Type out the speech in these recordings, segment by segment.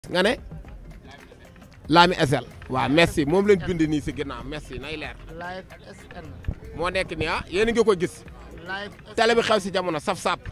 nga ne Lami SL waaw merci moom lañ bind nii si ginnaaw merci nay leer live SN moo nekk nii ah yéen a ngi ko gis live télé bi xew si jamono saf sap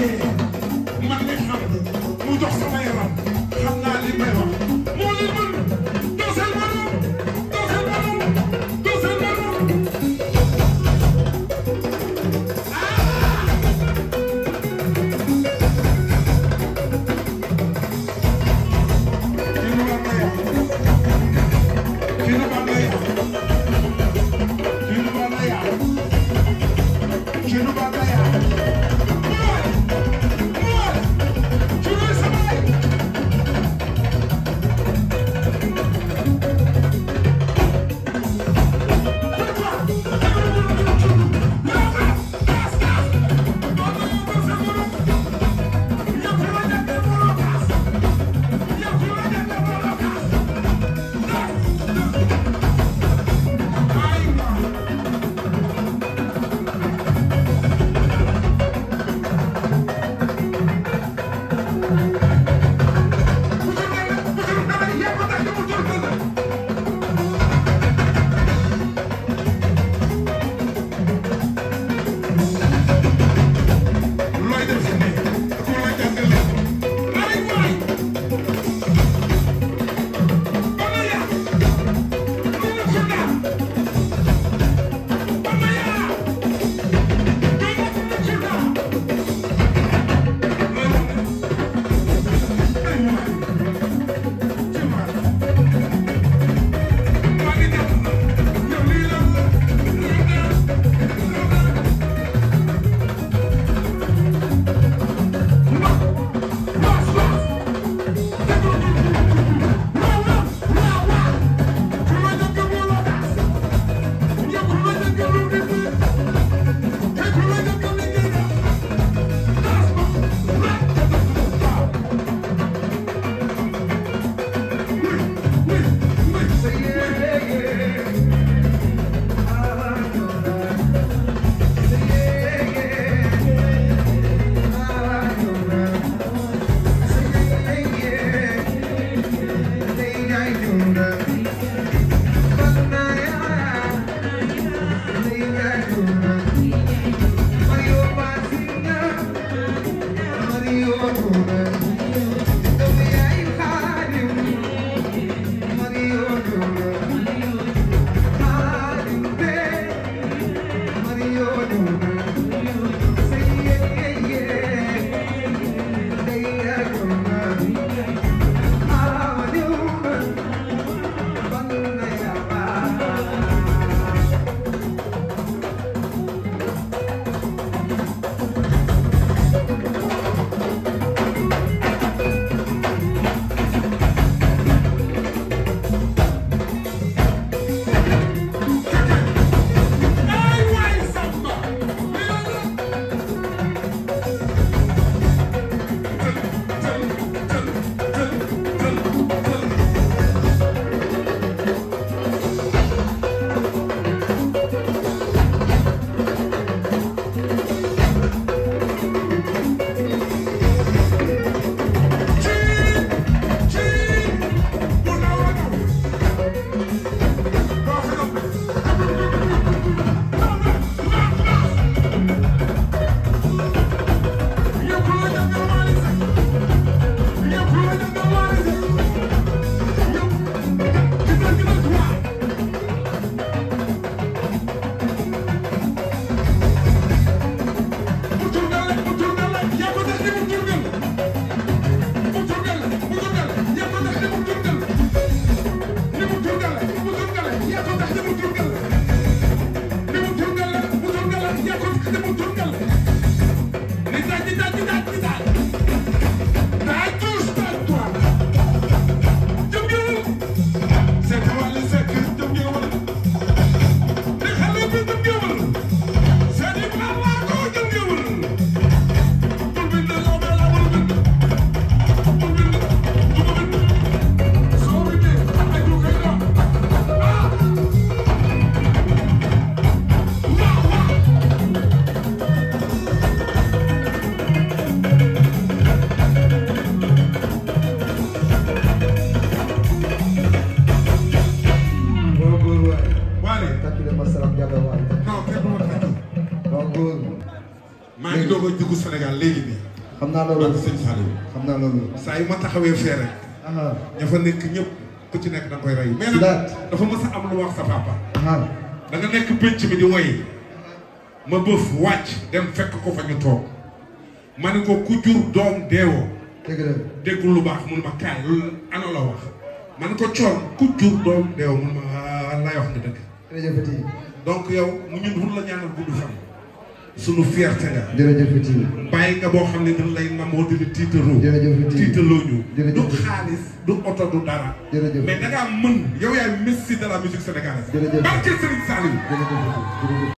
bàyyee man mi xam mu jox sama yaram xam naa li may wax moo leen mën dooseel mënu dooseel mënu dooseel mënu Kinu Banaya. Kinu Banaya. Kinu Banaya. Boy! Boy! Kinu Samai! looy def ne ku la jàngale ay waay bana ya lu mu ko daan bana ya lu mu ko daan ay waay ci waay maa ngi dem yow lii la yow dara yow dara dugg Sénégal léegi nii xam naa loolu loolu sëñ Saliou xam naa loolu saa yu ma taxawee fee rek ah ña fa nekk ñëpp ku ci nekk da nga koy rey mais nag Sidaat. dafa mës a am lu wax sa papa ah da nga nekk pénc mi di woy ma bëf wàcc dem fekk ko fa ñu toog ma ne ko ku jur doom deewoo dëgg la déggul lu baax mun ma kaay loolu ana la wax ma ne ko coon ku jur doom deewoo mun ma ah lay wax nga dëgg jërëjëfati donc yow mu ñun mun la ñaanal gudd fan sunu fierté nga jërëjëfati bàyyi nga boo xam ne dañ lay namoo di la tiitaroo jërëjëfati tiitaloo ñu Jërëjëf. du xaalis du oto du dara jërëjëf mais da ngaa mën yow yaay messi de la musique sénégalaise Jërëjëf. barke Serigne Saliou jërëjëfati jërëjëf